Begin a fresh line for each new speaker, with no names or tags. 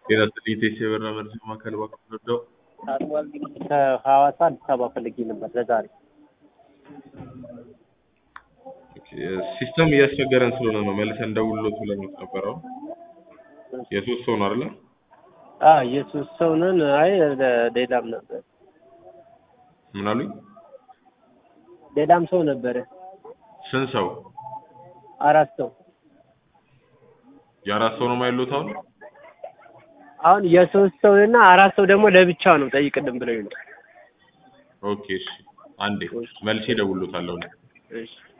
ጤና ይስጥልኝ ቴስ የበራ መርጃ ማዕከል እባክዎ ልርዳዎ?
ከሐዋሳ አዲስ አበባ ፈልጌ ነበር ለዛሬ።
ሲስተም እያስቸገረን ስለሆነ ነው መልሰን እንደውልሎት ብለን ነበረው። የሶስት ሰው ነው አይደለ?
አዎ የሶስት ሰው ነን። አይ ሌላም ነበር
ምን አሉኝ?
ሌላም ሰው ነበረ።
ስንት ሰው?
አራት ሰው።
የአራት ሰው ነው የማይሉት አሁን?
አሁን የሶስት ሰው እና አራት ሰው ደግሞ ለብቻ ነው ጠይቅልን ብለው ነው።
ኦኬ እሺ፣ አንዴ መልሼ እደውልሎታለሁ።
እሺ